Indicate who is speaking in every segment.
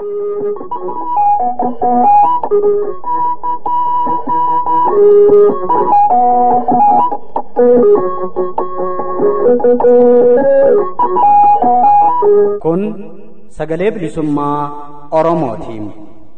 Speaker 1: Kun sagalee bilisummaa Oromootiin.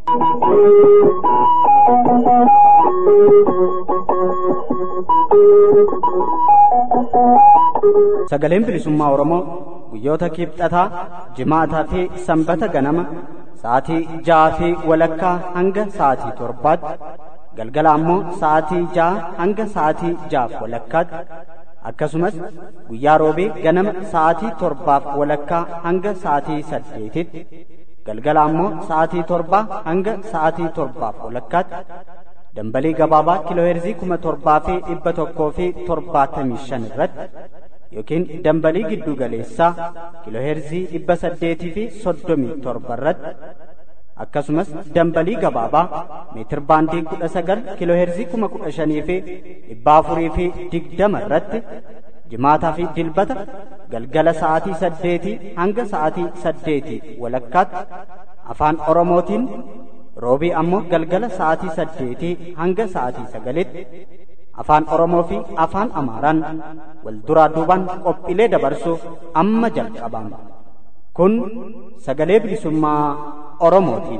Speaker 1: Sagaleen bilisummaa Oromoo guyyoota kibxataa, jimaataa fi sanbata ganama sa'aatii ja'aa fi walakkaa hanga sa'aatii torbaatti galgala ammoo sa'aatii ja'a hanga sa'aatii ja'aaf walakkaatti akkasumas guyyaa roobee ganama sa'aatii torbaaf walakkaa hanga sa'aatii saddeetitti galgala ammoo sa'aatii torbaa hanga sa'aatii torbaaf walakkaatti dambalii gabaabaa kiilooheerzii kuma torbaa fi dhibba tokkoo fi torbaatamii shan irratti yookiin dambalii giddu galeessaa kiilooheerzii dhibba saddeetii fi soddomii torba irratti akkasumas dambalii gabaabaa meetir baandii kudha sagal kiilooheerzii kuma kudha shanii fi dhibba afurii fi digdama irratti jimaataa fi dilbata galgala sa'aatii saddeetii hanga sa'aatii saddeetii walakkaatti afaan oromootiin roobii ammoo galgala sa'aatii saddeetii hanga sa'aatii sagalitti afaan oromoo fi afaan amaaraan wal duraa duubaan qophiilee dabarsuuf amma jalqabama kun sagalee bilisummaa oromootiin.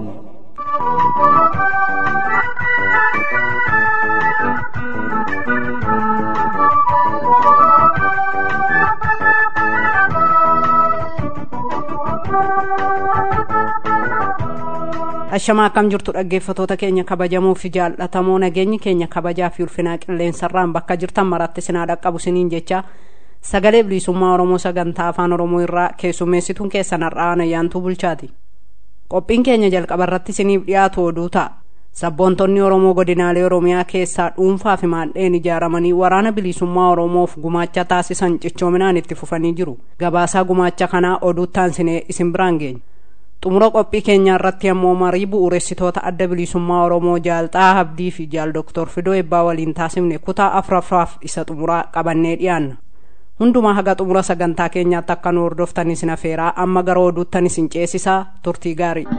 Speaker 2: Ashamaa akkam jirtu dhaggeeffatoota keenya kabajamoo fi jaallatamoo nageenyi keenya kabajaa fi ulfinaa qilleensarraan bakka jirtan maratti sinaa dhaqqabu siniin jecha sagalee bilisummaa Oromoo sagantaa afaan Oromoo irraa keessummeessituun keessan har'aan ayyaantuu bulchaati. Qophiin keenya jalqaba irratti siniif dhiyaatu oduu ta'a. Sabboontonni Oromoo godinaalee Oromiyaa keessaa dhuunfaa fi maadheen ijaaramanii waraana bilisummaa Oromoof gumaacha taasisan cichoominaan itti fufanii jiru. Gabaasaa gumaacha kanaa oduuttaan sinee isin biraan geenya. xumura qophii keenyaa irratti ammoo marii bu'uuressitoota adda bilisummaa oromoo jaalxaa abdii fi jaal doktor fidoo ebbaa waliin taasifne kutaa afuraffaaf isa xumuraa qabannee dhiyaanna hundumaa haga xumura sagantaa keenyaatti akka nu hordoftan isin afeeraa amma gara oduuttan isin ceesisaa turtii gaarii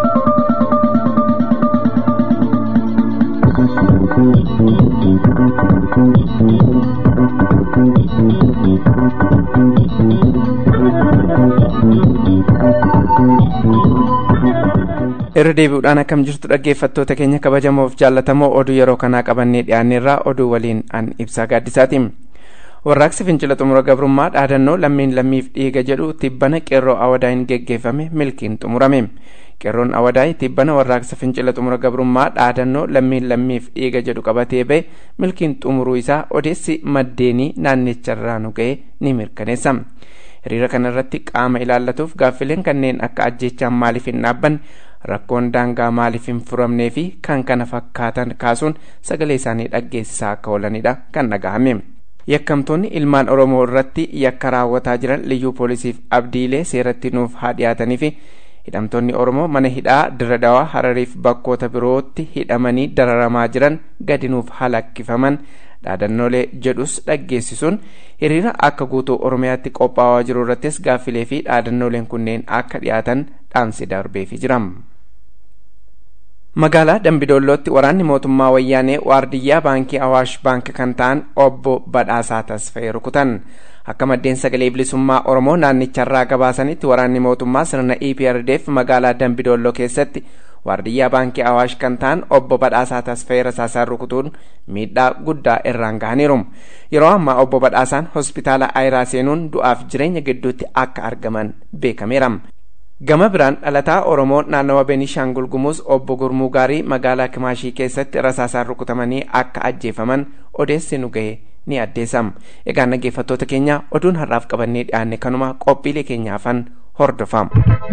Speaker 3: irra deebi'uudhaan akkam jirtu dhaggeeffattoota keenya kabajamoof jaallatamoo oduu yeroo kanaa qabannee dhiyaanneerraa oduu waliin an ibsaa gaaddisaati warraaqsi fincila xumura gabrummaa dhaadannoo lammiin lammiif dhiiga jedhu tibbana qeerroo awadaa'in geggeeffame milkiin xumurame qeerroon awadaa'ii tibbana warraaqsa fincila xumura gabrummaa dhaadannoo lammiin lammiif dhiiga jedhu qabatee ba'e milkiin xumuruu isaa odeessi maddeenii naannicharraa nu ga'e ni mirkaneessa hiriira kanarratti qaama ilaallatuuf gaaffileen kanneen akka ajjeechaan maaliif hin dhaabbanne rakkoon daangaa maaliif hin furamnee fi kan kana fakkaatan kaasuun sagalee isaanii dhaggeessisaa akka oolanidha kan dhagahame. yakkamtoonni ilmaan oromoo irratti yakka raawwataa jiran liyyuu poolisiif abdiilee seeratti nuuf haa dhiyaatanii fi hidhamtoonni oromoo mana hidhaa dirra dawaa harariif bakkoota birootti hidhamanii dararamaa jiran gadi nuuf haa lakkifaman dhaadannoolee jedhus dhaggeessisuun hiriira akka guutuu oromiyaatti qophaa'aa jiru irrattis gaaffilee fi dhaadannooleen kunneen akka dhiyaatan dhaamsi darbeefii jira. magaalaa dambidoollootti waraanni mootummaa wayyaanee waardiyyaa baankii awaash baank kan ta'an obbo badhaasaa tasfa'ee rukutan akka maddeen sagalee bilisummaa oromoo naannicharraa gabaasanitti waraanni mootummaa sirna eprdf magaalaa dambidoolloo keessatti waardiyyaa baankii awaash kan ta'an obbo badhaasaa tasfa'ee rasaasaan rukutuun miidhaa guddaa irraan gahaniiru yeroo ammaa obbo badhaasaan hospitaala ayiraa seenuun du'aaf jireenya gidduutti akka argaman beekameera gama biraan dhalataa oromoo naannawa beenishaangul gumuus obbo gurmuu gaarii magaalaa kimaashii keessatti rasaasaan rukutamanii akka ajjeefaman odeessi nu ga'e ni addeessam egaa dhaggeeffattoota keenya oduun har'aaf qabannee dhiyaanne kanuma qophiilee keenyaafan hordofam.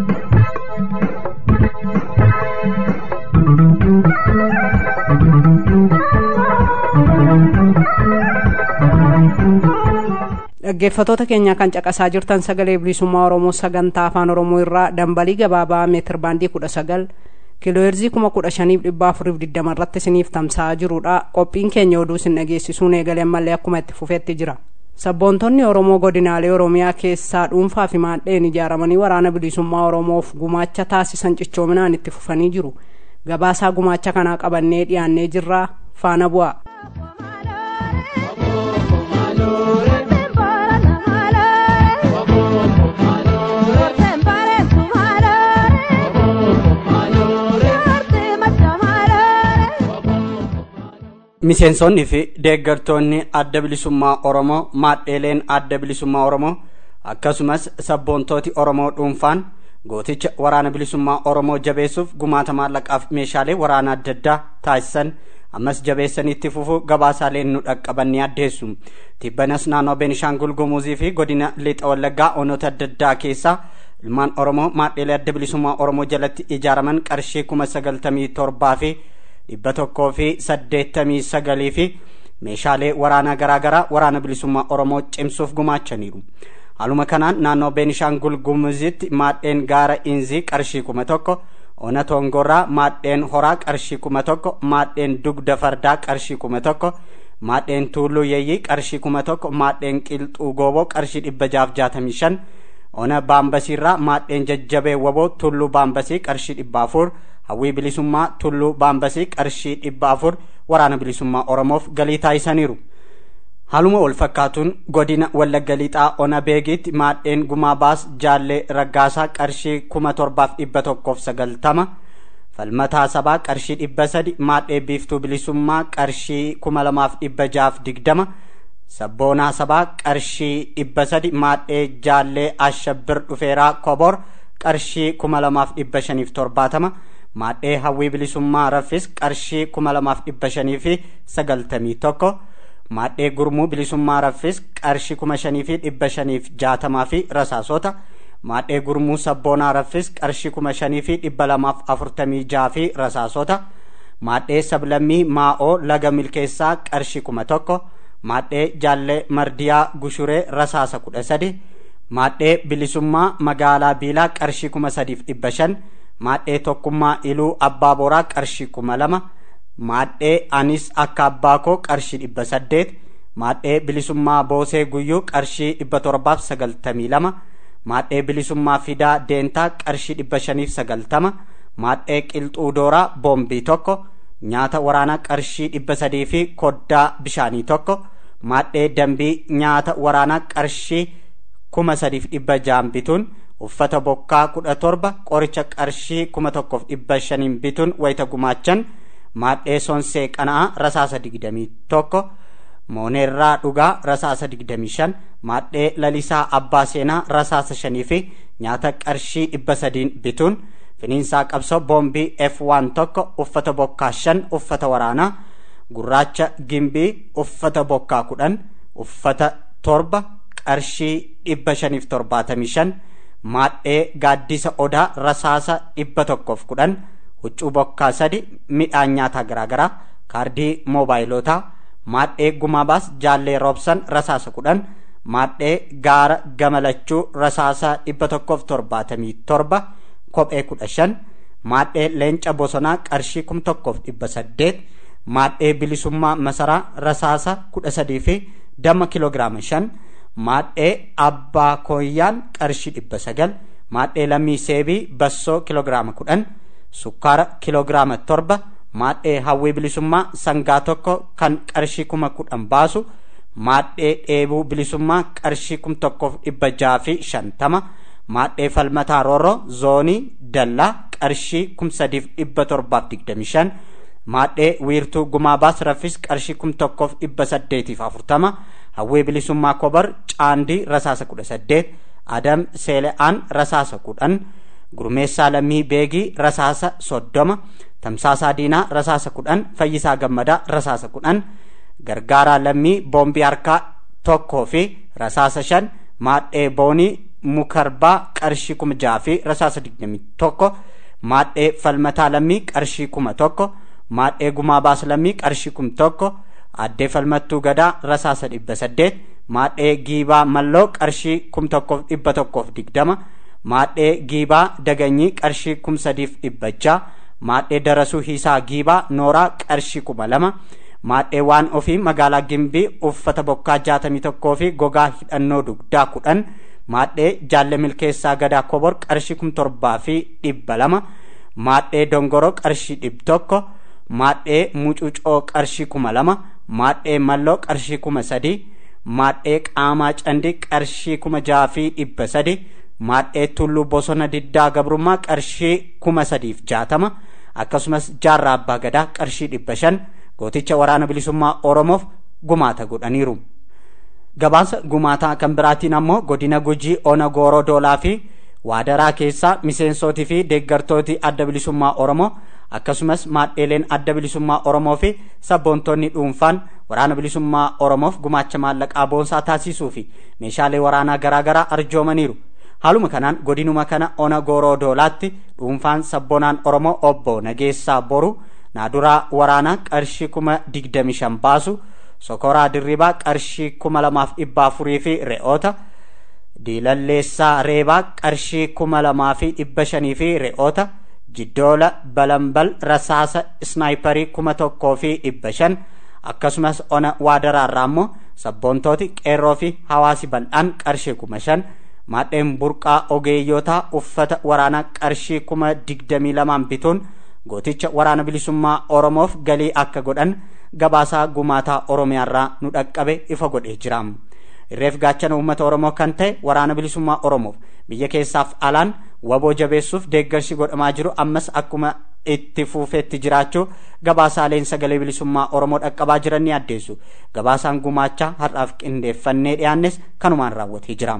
Speaker 2: dhaggeeffatoota keenya kan caqasaa jirtan sagalee bilisummaa oromoo sagantaa afaan oromoo irraa dambalii gabaabaa meetir baandii kudha sagal kiilooheerzii kuma kudha shaniif dhibba afuriif digdama irratti isiniif tamsa'aa jirudha qophiin keenya oduu isin dhageessisuun eegalee ammallee akkuma itti fufeetti jira sabboontonni oromoo godinaalee oromiyaa keessaa dhuunfaa fi maadheen ijaaramanii waraana bilisummaa oromoof gumaacha taasisan cichoominaan itti fufanii jiru gabaasaa gumaacha kanaa qabannee dhiyaannee jirraa faana bu'a.
Speaker 1: miseensonnii fi deeggartoonni adda bilisummaa oromoo maadheeleen adda bilisummaa oromoo akkasumas sabboontooti oromoo dhuunfaan gooticha waraana bilisummaa oromoo jabeessuuf gumaata maallaqaaf meeshaalee waraana adda addaa taasisan ammas jabeessanii itti fufuu gabaasaaleen nu dhaqqaban addeessu tibbanas naannoo beenishaangul gumuzii fi godina lixa wallaggaa onoota adda addaa keessaa ilmaan oromoo maadheelee adda bilisummaa oromoo jalatti ijaaraman qarshii kuma sagaltamii torbaa fi dhibba tokkoo fi saddeettamii sagalii fi meeshaalee waraanaa garaagaraa waraana bilisummaa oromoo cimsuuf gumaachaniiru haaluma kanaan naannoo beenishaangul gumuzitti maadheen gaara inzii qarshii kuma tokko ona tongorraa maadheen horaa qarshii kuma tokko maadheen dugda fardaa qarshii kuma tokko maadheen tuulluu yeeyyii qarshii kuma tokko maadheen qilxuu gooboo qarshii dhibba jaaf jaatamii shan ona baambasiirraa maadheen jajjabee waboo tulluu baambasii qarshii dhibba afur hawwii bilisummaa tulluu baambasii qarshii dhibba afur waraana bilisummaa oromoof galii taasisaniiru haaluma wal fakkaatuun godina wallagga lixaa ona beegiitti maadheen gumaa baas jaallee raggaasaa qarshii kuma torbaaf dhibba tokkoof sagaltama falmataa sabaa qarshii dhibba sadi maadhee biiftuu bilisummaa qarshii kuma lamaaf dhibba jaaf digdama sabboonaa sabaa qarshii dhibba sadi maadhee jaallee ashabbir dhufeeraa kobor qarshii kuma lamaaf dhibba shaniif torbaatama maadhee hawwii bilisummaa raffis qarshii kuma lamaaf dhibba shanii fi sagaltamii tokko maadhee gurmuu bilisummaa raffis qarshii kuma shanii fi dhibba shaniif jaatamaa fi rasaasota maadhee gurmuu sabboonaa raffis qarshii kuma shanii fi dhibba lamaaf afurtamii jaa fi rasaasota maadhee sablammii maa'oo laga milkeessaa qarshii kuma tokko maadhee jaallee mardiyaa gushuree rasaasa kudha sadi maadhee bilisummaa magaalaa biilaa qarshii kuma sadiif dhibba shan maadhee tokkummaa iluu abbaa boraa qarshii kuma lama maadhee anis akka abbaa koo qarshii dhibba saddeet maadhee bilisummaa boosee guyyuu qarshii dhibba torbaaf sagaltamii lama maadhee bilisummaa fidaa deentaa qarshii dhibba shaniif sagaltama maadhee qilxuu dooraa boombii tokko nyaata waraanaa qarshii dhibba sadii fi koddaa bishaanii tokko maadhee dambii nyaata waraanaa qarshii kuma sadiif dhibba jaan bituun uffata bokkaa kudha torba qoricha qarshii kuma tokkoof dhibba shaniin bituun wayita gumaachan maadhee sonsee qana'aa rasaasa digdamii tokko mooneerraa dhugaa rasaasa digdamii shan maadhee lalisaa abbaa seenaa rasaasa shanii fi nyaata qarshii dhibba sadiin bituun finiinsaa qabsoo boombii f1 tokko uffata bokkaa shan uffata waraanaa gurraacha gimbii uffata bokkaa kudhan uffata torba qarshii dhibba shaniif torbaatamii shan maadhee gaaddisa odaa rasaasa dhibba tokkoof kudhan huccuu bokkaa sadi midhaan nyaataa garaagaraa kaardii moobaayilotaa maadhee gumaabaas jaallee roobsan rasaasa kudhan maadhee gaara gamalachuu rasaasa dhibba tokkoof torbaatamii torba kophee kudha shan maadhee leenca bosonaa qarshii kum tokkoof dhibba saddeet maadhee bilisummaa masaraa rasaasa kudha sadii fi damma kiloogiraama shan maadhee abbaa kooyyaan qarshii dhibba sagal maadhee lammii seebii bassoo kiloogiraama kudhan sukkaara kiloogiraama torba maadhee hawwii bilisummaa sangaa tokko kan qarshii kuma kudhan baasu maadhee dheebuu bilisummaa qarshii kum tokkoof dhibba jaa fi shantama maadhee falmataa rooroo zoonii dallaa qarshii kum sadiif dhibba torbaaf digdami shan maadhee wiirtuu gumaabaas raffis qarshii kum tokkoof dhibba saddeetiif afurtama hawwii bilisummaa kobar caandii rasaasa kudha saddeet adam seele'aan rasaasa kudhan gurmeessaa lammii beegii rasaasa soddoma tamsaasaa diinaa rasaasa kudhan fayyisaa gammadaa rasaasa kudhan gargaaraa lammii boombii harkaa tokkoo fi rasaasa shan maadhee boonii mukarbaa qarshii kuma jaha fi rasaasa digdamii tokko maadhee falmataa lammii qarshii kuma tokko maadhee gumaa baas lammii qarshii kum tokko addee falmattuu gadaa rasaasa dhibba saddeet maadhee giibaa malloo qarshii kum tokkoof dhibba tokkoof digdama maadhee giibaa daganyii qarshii kum sadiif dhibba jaha maadhee darasuu hiisaa giibaa nooraa qarshii kuma lama maadheewwan ofii magaalaa gimbii uffata bokkaa jaatamii tokkoo fi gogaa hidhannoo dugdaa kudhan maadhee jaalle milkeessaa gadaa kobor qarshii kum torbaa fi dhibba lama maadhee dongoroo qarshii dhib tokko maadhee mucucoo qarshii kuma lama maadhee malloo qarshii kuma sadii maadhee qaamaa candii qarshii kuma jaha fi dhibba sadi maadhee tulluu bosona diddaa gabrummaa qarshii kuma sadiif jaatama akkasumas jaarraa abbaa gadaa qarshii dhibba shan gooticha waraana bilisummaa oromoof gumaata godhaniiru gabaasa gumaataa kan biraatiin ammoo godina gujii ona gooroo doolaa fi waadaraa keessaa miseensootii fi deeggartooti adda bilisummaa oromoo akkasumas maadheeleen adda bilisummaa oromoo fi sabboontonni dhuunfaan waraana bilisummaa oromoof gumaacha maallaqaa boonsaa taasisuu fi meeshaalee waraanaa garaagaraa arjoomaniiru haaluma kanaan godinuma kana ona gooroo doolaatti dhuunfaan sabboonaan oromoo obbo nageessaa boru naaduraa waraanaa qarshii kuma digdami shan baasu sokoraa dirribaa qarshii kuma lamaaf dhibba afurii fi re'oota diilalleessaa reebaa qarshii kuma lamaa fi dhibba shanii fi re'oota jiddoola balambal rasaasa isnaayiparii kuma tokkoo fi dhibba shan akkasumas ona waadaraarraa immoo sabboontooti qeerroo fi hawaasi bal'aan qarshii kuma shan maadheen burqaa ogeeyyotaa uffata waraanaa qarshii kuma digdamii lamaan bituun gooticha waraana bilisummaa oromoof galii akka godhan gabaasaa gumaataa oromiyaarraa nu dhaqqabe ifa godhee jira irreef gaachana uummata oromoo kan ta'e waraana bilisummaa oromoof biyya keessaaf alaan waboo jabeessuuf deeggarsi godhamaa jiru ammas akkuma itti fuufeetti jiraachuu gabaasaaleen sagalee bilisummaa oromoo dhaqqabaa jiran ni addeessu gabaasaan gumaachaa har'aaf qindeeffannee dhiyaannes kanumaan raawwatee jira.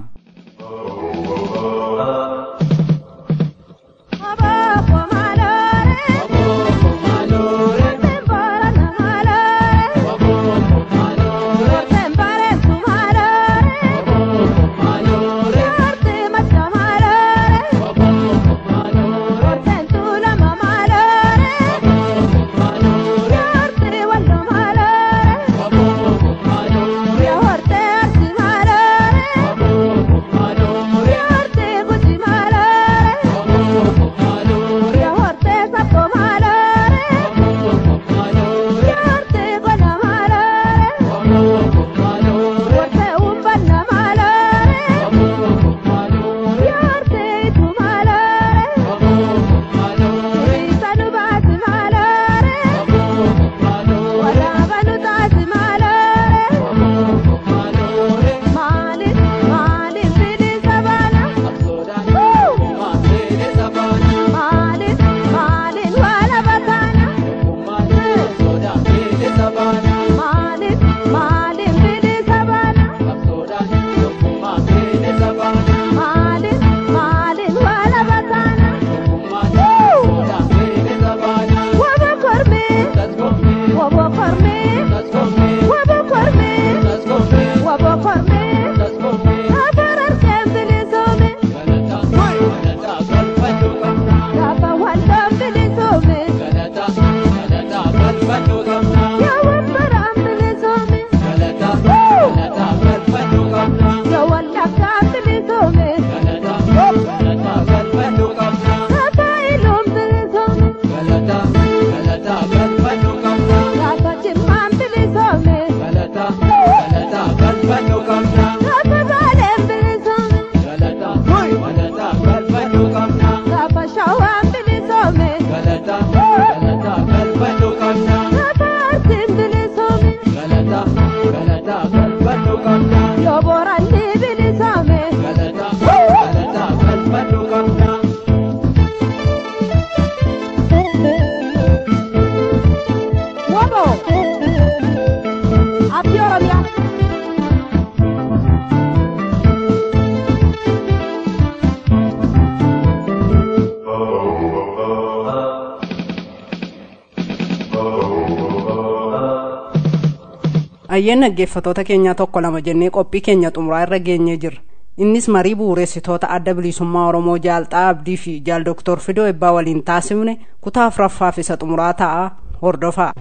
Speaker 2: ayyeen dhaggeeffatoota keenyaa tokko lama jennee qophii keenya xumuraa irra geenyee jirra innis marii bu'uureessitoota adda bilisummaa oromoo jaalxaa abdii fi jaal doktor fidoo ebbaa waliin taasifne kutaa afuraffaaf isa xumuraa ta'a hordofaa.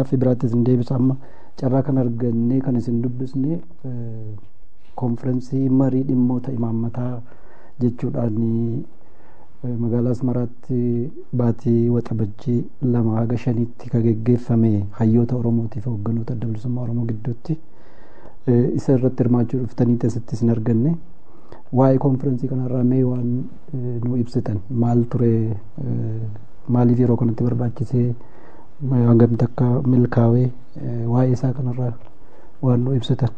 Speaker 4: gaaffii biraattis hin deebisa amma carraa kan argannee kan isin dubbisne konferensii marii dhimmoota imaammataa jechuudhaan magaalaa asmaraatti baatii waxabajjii lama haga shaniitti ka geggeeffame hayyoota oromootiif hoogganoota adda bilisummaa oromoo gidduutti isa irratti hirmaachuu dhuftanii asitti isin arganne waa'ee konferensii kanarraa mee waan nu ibsitan maal ture maaliif yeroo kanatti barbaachisee hangamitti akka milkaa'ee waa'ee isaa kanarraa waan nu ibsitan.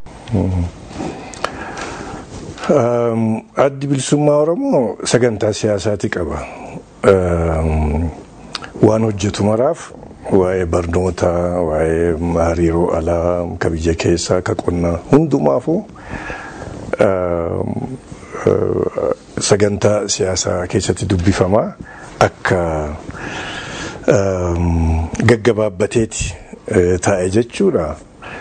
Speaker 5: Addi bilisummaa Oromoo sagantaa siyaasaati qaba. Waan hojjetu maraaf waa'ee barnootaa, waa'ee hariiroo alaa, ka biyya keessaa, ka qonnaa hundumaafuu sagantaa siyaasaa keessatti dubbifama akka gaggabaabbateeti taa'e jechuudha.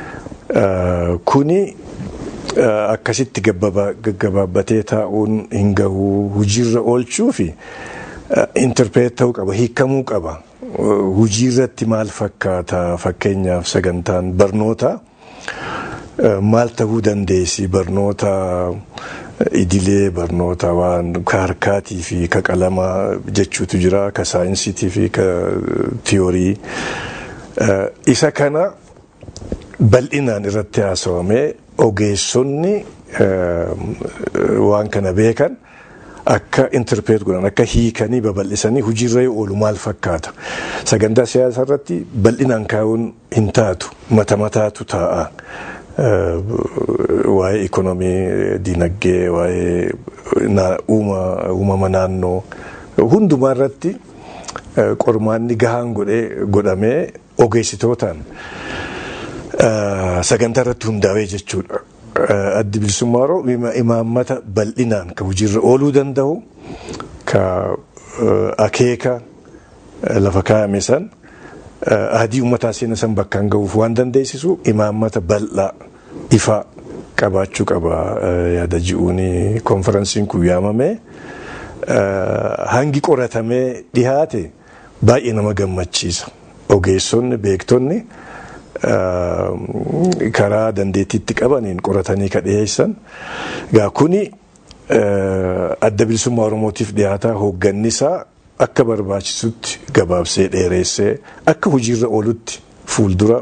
Speaker 5: Kuni akkasitti gaggabaabbatee taa'uun hin gahu hojiirra oolchuu fi interpreet ta'uu qaba hiikamuu qaba. Hojiirratti maal fakkaata fakkeenyaaf sagantaan barnoota maal ta'uu dandeessi barnoota idilee barnoota waan ka harkaatii fi ka qalamaa jechuutu jira ka saayinsiitii fi ka tiyoorii isa kana bal'inaan irratti haasawamee ogeessonni waan kana beekan akka interpreet godhan akka hiikanii babal'isanii hojiirra yoo oolu maal fakkaata sagantaa siyaasaa irratti bal'inaan kaa'uun hin taatu mata mataatu taa'a. waa'ee ikonomii dinagdee waa'ee uumama naannoo hundumaa irratti qormaanni gahaan godhamee ogeessitootaan sagantaa irratti hundaa'ee jechuudha. Addi bilisummaa Oromoo imaammata bal'inaan ka hojiirra ooluu danda'u ka akeeka lafa kaa'ame san adii uummataa seena san bakkaan ga'uuf waan dandeessisu imaammata bal'aa ifaa qabaachuu qaba yaada ji'uun konferansiin kun yaamame hangi qoratamee dhihaate baay'ee nama gammachiisa ogeessonni beektonni karaa dandeettiitti qabaniin qoratanii ka dhiyeessan gaa kuni adda bilisummaa oromootiif dhiyaataa hooggannisaa akka barbaachisutti gabaabsee dheereessee akka hojiirra oolutti fuuldura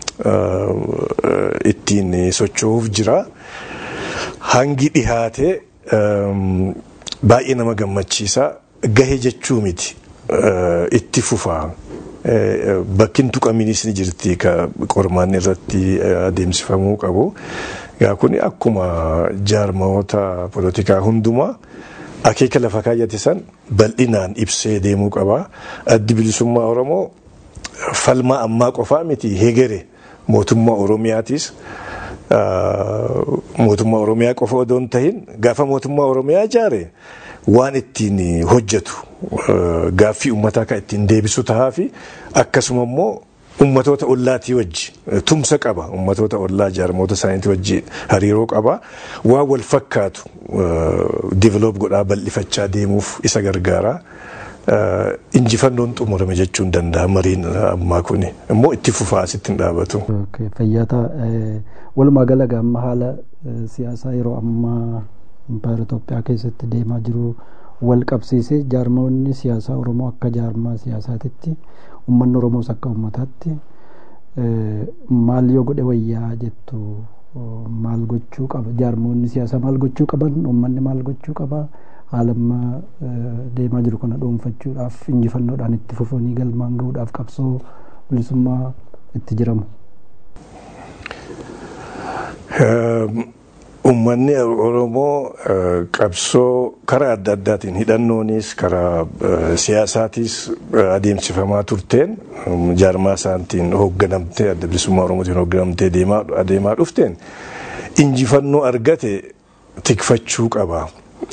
Speaker 5: ittiin socho'uuf jira. Hangi dhihaatee baay'ee nama gammachiisa. Gahee jechuu miti. Itti fufaa. Bakki tuqamiinis ni jirti ka qormaanni irratti adeemsifamuu qabu. Gaa kun akkuma jaarmayoota polotikaa hundumaa akeeka lafa kaayyate san bal'inaan ibsee deemuu qaba. Addi bilisummaa Oromoo falmaa ammaa qofaa miti hegere mootummaa Oromiyaatis mootummaa Oromiyaa qofa odoo hin tahin gaafa mootummaa Oromiyaa ijaare waan ittiin hojjetu gaaffii uummataa kan ittiin deebisu tahaa fi akkasuma immoo ummatoota ollaatii wajji tumsa qaba ummatoota ollaa jaarmoota isaaniitii wajji hariiroo qaba waan wal fakkaatu diiveloop godhaa bal'ifachaa deemuuf isa gargaara. injifannoon xumurame jechuun danda'a mariin ammaa kuni immoo itti fufaa asitti hin dhaabatu.
Speaker 4: Fayyaata walumaa gala amma haala siyaasaa yeroo ammaa impaayera Itoophiyaa keessatti deemaa jiru wal qabsiisee jaarmoonni siyaasaa Oromoo akka jaarmaa siyaasaatitti uummanni Oromoos akka uummataatti maal yoo godhe wayyaa jettu maal gochuu qaba jaarmoonni siyaasaa maal gochuu qaban uummanni maal gochuu qaba haalamma deemaa jiru kana dhuunfachuudhaaf injifannoodhaan itti fufanii galmaan gahuudhaaf qabsoo bilisummaa itti jiramu.
Speaker 5: Uummanni Oromoo qabsoo karaa adda addaatiin hidhannoonis karaa siyaasaatis adeemsifamaa turteen jaarmaa isaatiin hoogganamtee adda bilisummaa Oromootiin hoogganamtee adeemaa dhufteen injifannoo argate tikfachuu qaba.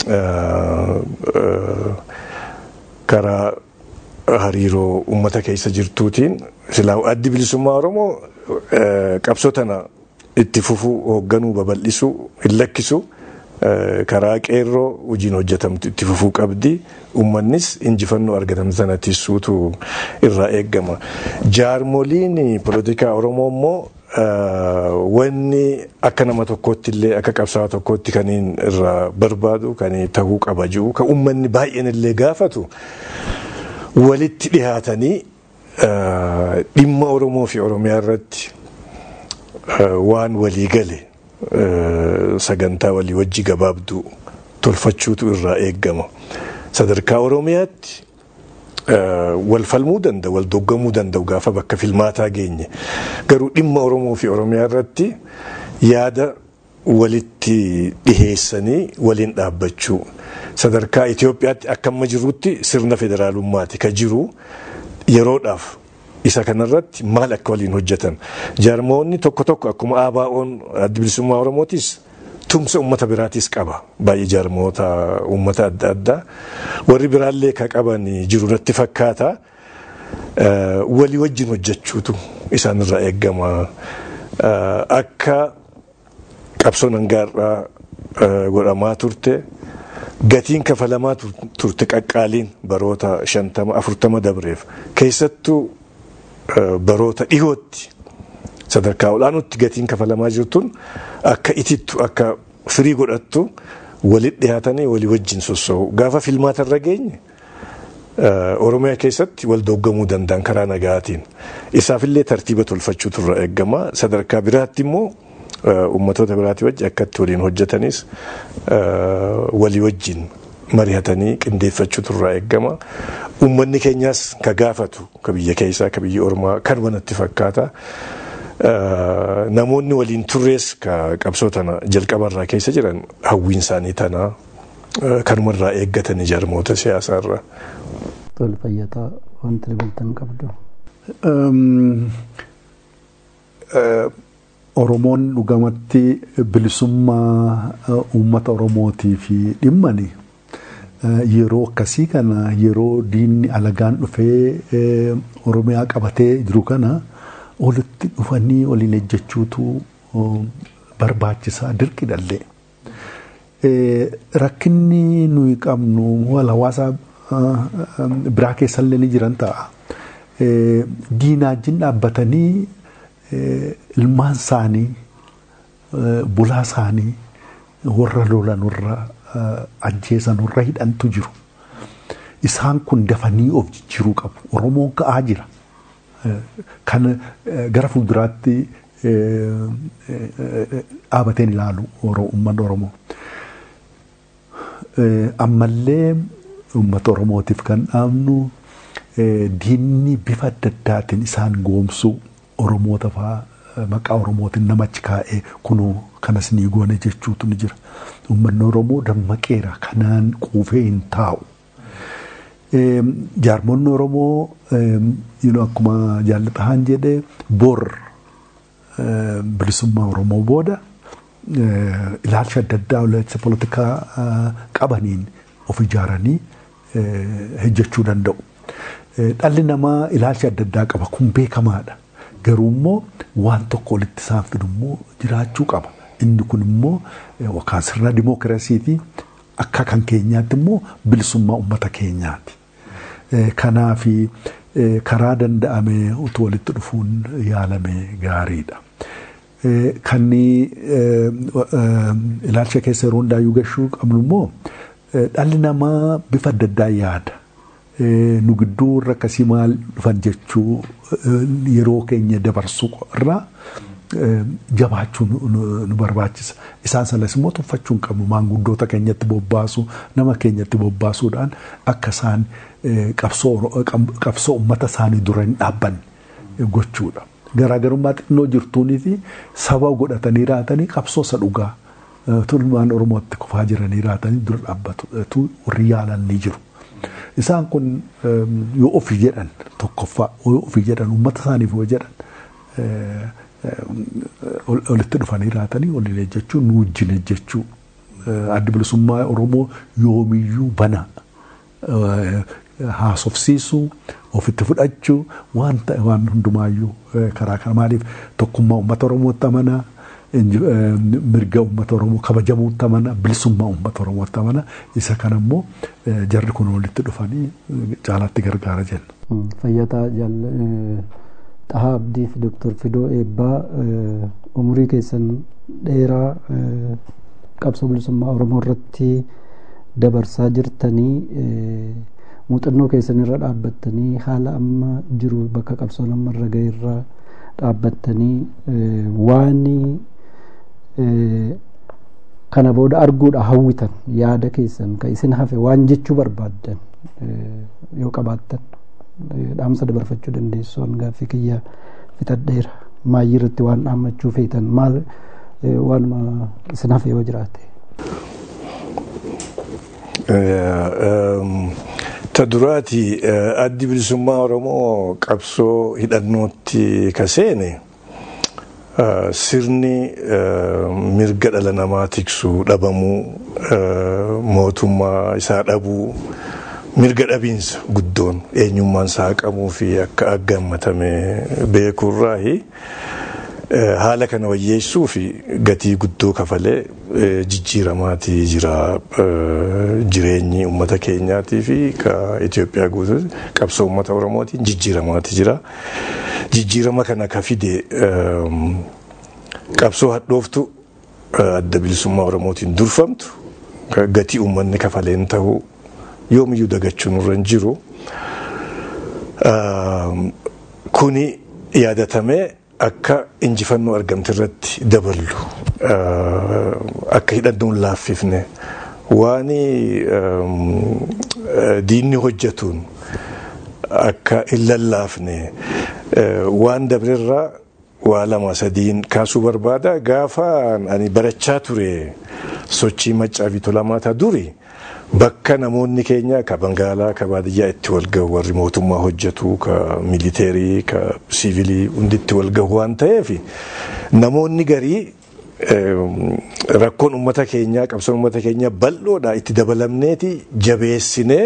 Speaker 5: karaa hariiroo uummata keessa jirtuutiin silaa addi bilisummaa Oromoo qabsoo tana itti fufuu hoogganuu babal'isuu hin lakkisu karaa qeerroo hojiin hojjetamtu itti fufuu qabdi uummannis injifannoo argatan sana tisuutu irraa eegama. Jaarmoliin poolitikaa Oromoo immoo wanni akka nama tokkootti illee akka qabsaa'aa tokkootti kan irraa barbaadu kan ta'uu qaba jiru kan uummanni baay'een illee gaafatu walitti dhihaatanii dhimma Oromoo fi Oromiyaa irratti waan walii gale sagantaa walii wajji gabaabduu tolfachuutu irraa eegama. Sadarkaa Oromiyaatti wal falmuu danda'u, wal doggamuu danda'u gaafa bakka filmaataa geenye. Garuu dhimma Oromoo fi Oromiyaa irratti yaada walitti dhiheessanii waliin dhaabbachuu. Sadarkaa Itoophiyaatti akka amma jirutti sirna federaalummaati ka jiru yeroodhaaf isa kanarratti maal akka waliin hojjetan. Jaarmoonni tokko tokko akkuma ABO'n adda bilisummaa Oromootis tumsa uummata biraatis qaba. Baay'ee jaarmoota uummata adda addaa. Warri biraallee ka qaban jiru natti fakkaata. Walii wajjin hojjechuutu isaanirraa eegama. Akka qabsoon hangaarraa godhamaa turte. Gatiin kafalamaa turte qaqqaaliin baroota shantama afurtama dabreef keessattuu baroota dhihootti sadarkaa olaanootti gatiin kafalamaa jirtuun akka itittu akka firii godhattu walitti dhihaatanii walii wajjin sossoo'u gaafa filmaata irra geenye oromiyaa keessatti wal doggamuu danda'an karaa nagaatiin isaafillee tartiiba tolfachuutu irraa eegama sadarkaa biraatti immoo ummatoota biraatii wajji akkatti waliin hojjetanis walii wajjin mari'atanii qindeeffachuutu irraa eegama. Uummanni keenyaas ka gaafatu ka biyya keessaa ka biyya ormaa kanuma natti fakkaata. Namoonni waliin turrees ka qabsoo tana jalqabarraa keessa jiran hawwiin isaanii tana kanumarraa eeggatanii jaarmoota siyaasaarraa.
Speaker 4: Tole fayyataa wanti dabalatan qabdu.
Speaker 6: Oromoon dhugamatti bilisummaa uummata Oromootiif dhimmani. yeroo akkasii kana yeroo diinni alagaan dhufee oromiyaa qabatee jiru kana walitti dhufanii waliin ejjechuutu barbaachisaa dirqidhallee. Rakkinni nuyi qabnu wal hawaasa biraa keessallee ni jiran ta'a. Diinaajin dhaabbatanii ilmaan isaanii bulaa isaanii warra lolan warra ajjeesan warra hidhantu jiru. Isaan kun dafanii of jijjiiruu qabu. Oromoon ka'aa jira. Kan gara fuulduraatti dhaabateen ilaalu uummanni Oromoo. Ammallee uummata Oromootiif kan dhaabnu diinni bifa adda addaatiin isaan goomsuu Oromoota fa'aa maqaa Oromootiin namachi kaa'ee kunoo kanas ni goone jechuutu ni jira. Uummanni Oromoo dammaqeera kanaan quufee hin taa'u. Jaarmonni Oromoo akkuma jaallataan jedhee bor bilisummaa Oromoo booda ilaalcha adda addaa ilaalcha poolitikaa qabaniin of ijaaranii hojjechuu danda'u. Dhalli namaa ilaalcha adda addaa qaba kun beekamaadha. Garuu immoo waan tokko walitti isaan fidu immoo jiraachuu qaba. Inni kun immoo yookaan sirna dimookiraasiiti akka kan keenyaatti immoo bilisummaa uummata keenyaati. Kanaaf karaa danda'ame utuu walitti dhufuun yaalame gaariidha. Kan ilaalcha keessa yeroo hundaayyuu gashuu qabnu immoo dhalli namaa bifa adda addaa yaada. Nu gidduu warra akkasii maal dhufan jechuu yeroo keenya dabarsuu irraa jabaachuu nu barbaachisa. Isaan sanas immoo tuffachuu hin qabnu maanguddoota keenyatti bobbaasu nama keenyatti bobbaasuudhaan akka isaan qabsoo uummata isaanii dura hin dhaabbanne gochuudha. Garaagarummaa xinnoo jirtuunii fi saba godhatanii raatanii qabsoo isa dhugaa tulmaan Oromootti kufaa jiranii raatanii dura dhaabbatu warri yaalan ni jiru. Isaan kun yoo ofii jedhan tokkoffaa yoo ofii jedhan uummata isaaniif yoo jedhan walitti dhufanii raatanii waliin ejjechuu nu wajjin ejjechuu addi bilisummaa Oromoo yoomiyyuu bana haasofsiisuu ofitti fudhachuu waan waan hundumaayyuu karaa kana maaliif tokkummaa uummata Oromootti amanaa mirga uummata Oromoo kabajamuu tamana bilisummaa uummata Oromoo tamana isa kana immoo jarri kun walitti dhufanii caalaatti gargaara jenna.
Speaker 4: Fayyataa Xahaa Abdii fi Dooktar Fidoo Eebbaa umurii keessan dheeraa qabsoo bilisummaa Oromoo irratti dabarsaa jirtanii muuxannoo keessan irra dhaabbattanii haala amma jiru bakka qabsoon amma irra gahe irra dhaabbattanii waan kana booda arguudha hawwitan yaada keessan ka isin hafe waan jechuu barbaaddan yoo qabaattan dhaamsa dabarfachuu dandeessoon gaaffii kiyya fixadheera maayyii irratti waan dhaammachuu feetan maal waanuma isin hafe yoo jiraate.
Speaker 5: ta duraati addi bilisummaa oromoo qabsoo hidhannootti kaseene sirni mirga dhala namaa tiksuu dhabamuu mootummaa isaa dhabuu mirga dhabiinsa guddoon eenyummaan isaa haqamuu fi akka aggammatame beekuurraahi haala kana wayyeessuu fi gatii guddoo kafalee jijjiiramaatii jira jireenyi uummata keenyaatii fi ka Itoophiyaa guutuu qabsoo uummata Oromootiin jijjiiramaatii jira. Jijjiirama kana ka fide qabsoo hadhooftu adda bilisummaa Oromootiin durfamtu gatii uummanni kafaleen ta'uu yoomiyyuu dagachuun irra hin jiru. Kuni yaadatamee akka injifannoo argamte irratti daballu akka hidhannoon laaffifne waan diinni hojjetuun akka hin lallaafne waan dabrerraa waa lama sadiin kaasuu barbaada gaafa ani barachaa ture sochii maccaa fi tolamaata duri bakka namoonni keenya ka bangaalaa ka baadiyyaa itti walgahu warri mootummaa hojjetu ka militeerii ka siivilii hundi itti walgahu waan ta'eef namoonni garii rakkoon uummata keenyaa qabsoon uummata keenyaa bal'oodha itti dabalamneeti jabeessinee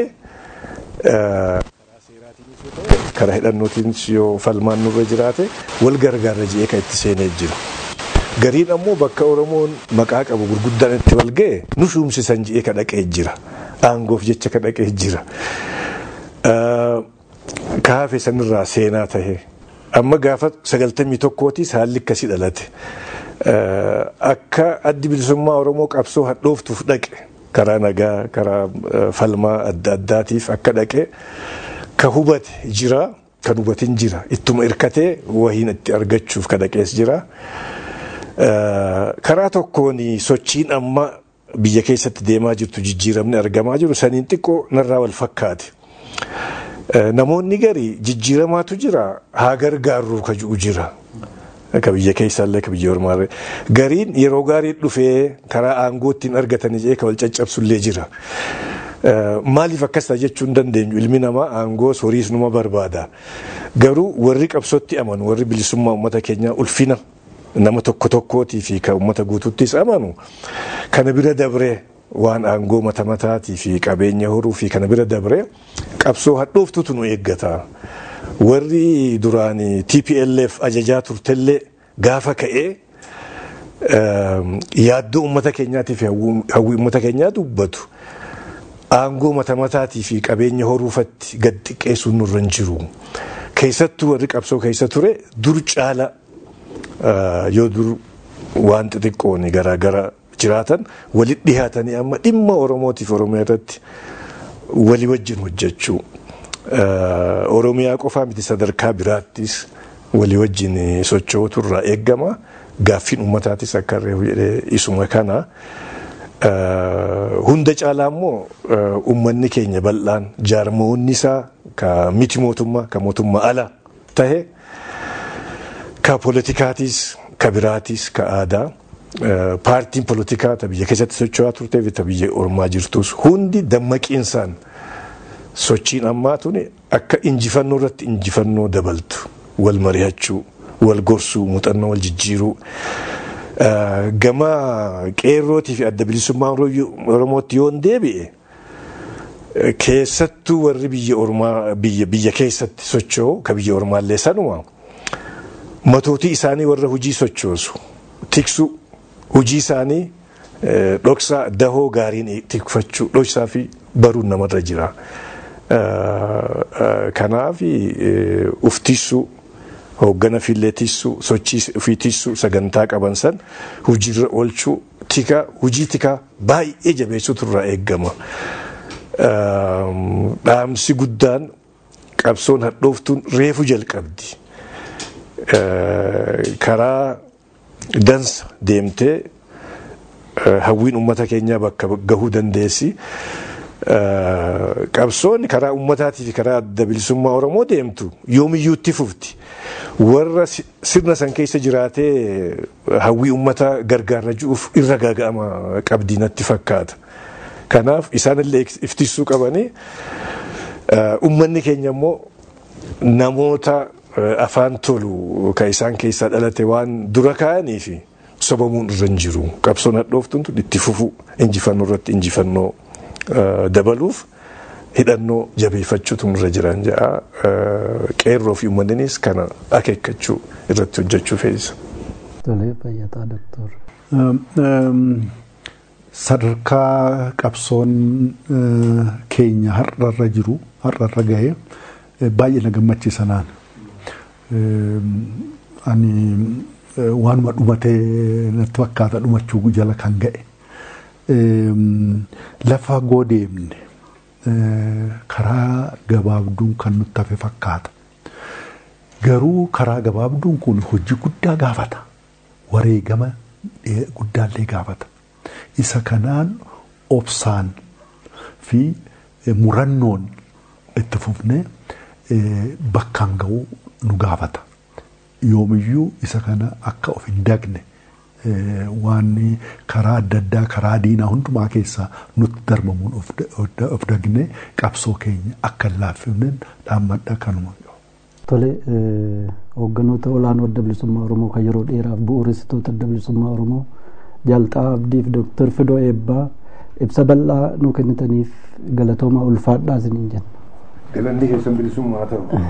Speaker 5: karaa hidhannootiin yoo falmaan nurra jiraate wal gargaarra ji'ee kan itti seenee jira. Gariin ammoo bakka Oromoon maqaa qabu gurguddaan itti wal ga'e nu shuumsisan ji'ee ka dhaqee jira. Aangoof jecha ka dhaqee jira. Kaafe sanirraa seenaa tahe amma gaafa sagaltamii tokkootis haalli akkasii dhalate. Akka addi bilisummaa Oromoo qabsoo hadhooftuuf dhaqe karaa nagaa karaa falmaa adda addaatiif akka dhaqe ka hubate jira kan hubatin jira ittuma irkatee wahiin itti argachuuf ka dhaqees jira. Karaa tokkoon sochiin amma biyya keessatti deemaa jirtu jijjiiramni argamaa jiru saniin xiqqoo narraa wal fakkaate. Namoonni gari jijjiiramaatu jira haa gargaarru ka jiru jira. Ka biyya keessaallee ka biyya ormaallee. Gariin yeroo gaarii dhufee karaa aangoo ittiin argatanii jee ka wal caccabsullee jira. Maaliif akkas ta'a jechuu hin dandeenyu ilmi namaa aangoo horiis numa barbaada. Garuu warri qabsootti amanu warri bilisummaa uummata keenyaa ulfina nama tokko tokkootii fi kan uummata guutuuttis amanu kana bira dabree waan aangoo mata mataatii fi qabeenya horuu fi kana bira dabree qabsoo hadhooftutu nu eeggata. Warri duraan TPLF ajajaa turtellee gaafa ka'ee yaaddoo uummata keenyaatii fi hawwii uummata keenyaa dubbatu. Aangoo mata mataatii fi qabeenya horuufatti gad xiqqeessuun nurra hin jiru. Keessattuu warri qabsoo keessa ture dur caala yoo dur waan xixiqqoon garaagara jiraatan walitti dhihaatanii amma dhimma Oromootiif Oromiyaa irratti walii wajjin hojjechuu. Oromiyaa qofaa miti sadarkaa biraattis walii wajjin socho'uutu irraa eeggama. Gaaffiin uummataatis akka reefu jedhee isuma kana. Hunda caalaa immoo uummanni keenya bal'aan jaarmoonni isaa ka miti mootummaa ka mootummaa ala tahe ka politikaatis ka biraatis ka aadaa paartiin politikaa ta biyya keessatti socho'aa turtee fi ta biyya ormaa jirtus hundi dammaqiinsaan sochiin ammaa tuni akka injifannoo irratti injifannoo dabaltu wal mari'achuu wal gorsuu muuxannoo wal jijjiiruu. gama qeerrootii fi adda bilisummaa oromootti yoo deebi'e keessattuu warri biyya ormaa biyya biyya keessatti socho'u ka biyya ormaallee sanuma matootii isaanii warra hojii sochoosu tiksuu hojii isaanii dhoksaa dahoo gaariin tikfachuu dhoksaa fi baruun namarra jira. Kanaaf uftisuu hooggana fillee tissuu sochii ofii tissuu sagantaa qaban san hojiirra oolchuu tika hojii tikaa baay'ee jabeessutu irraa eeggama. Dhaamsi guddaan qabsoon hadhooftuun reefu jalqabdi. Karaa dansa deemtee hawwiin uummata keenyaa bakka gahuu dandeessi. Qabsoonni karaa uummataatii fi karaa adda bilisummaa Oromoo deemtu yoomiyyuu itti fufti. Warra sirna san keessa jiraatee hawwii uummataa gargaarra jiruuf irra gaaga'ama qabdii natti fakkaata. Kanaaf isaanillee iftisuu qabanii uummanni keenya immoo namoota afaan tolu kan isaan keessaa dhalate waan dura kaa'anii fi sobamuun irra hin jiru. Qabsoon hadhooftuun itti fufu injifannoo irratti injifannoo dabaluuf hidhannoo jabeeffachuutu irra jiran jedha. Qeerroo fi uummanninis kana akeekkachuu irratti hojjechuu fe'isa.
Speaker 4: Tolee fayyataa doktor.
Speaker 6: Sadarkaa qabsoon keenya har'arra jiru har'arra ga'e baay'ee na gammachiisa naan. Ani waanuma dhumatee natti fakkaata dhumachuu jala kan ga'e. Lafa goodeemne karaa gabaabduun kan nutti hafe fakkaata. Garuu karaa gabaabduun kun hojii guddaa gaafata. Wareegama guddaallee gaafata. Isa kanaan obsaan fi murannoon itti fufnee bakkaan ga'uu nu gaafata. Yoomiyyuu isa kana akka of hin dagne waan karaa adda addaa karaa diinaa hundumaa keessaa nutti darbamuun of dagne qabsoo keenya akka hin laaffifneen dhaammadha kanuma.
Speaker 4: Tole hoogganoota olaanoo adda bilisummaa Oromoo kan yeroo dheeraaf bu'uuressitoota adda bilisummaa Oromoo Jaalxaa Abdiif Dooktar Fidoo Eebbaa ibsa bal'aa nu kennitaniif galatooma ulfaadhaa isiniin jenna.
Speaker 5: Galanni keessan bilisummaa ta'u.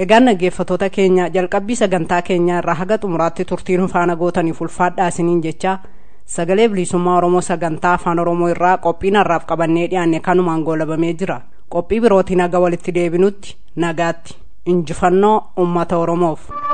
Speaker 2: egaan dhaggeeffatoota keenya jalqabbii sagantaa keenyaa irraa haga xumuraatti turtiin faana gootaniif ulfaadhaa isiniin jecha sagalee bilisummaa oromoo sagantaa afaan oromoo irraa qophii har'aaf qabannee dhiyaanne kanumaan goolabamee jira qophii birootiin haga walitti deebinutti nagaatti injifannoo ummata oromoof.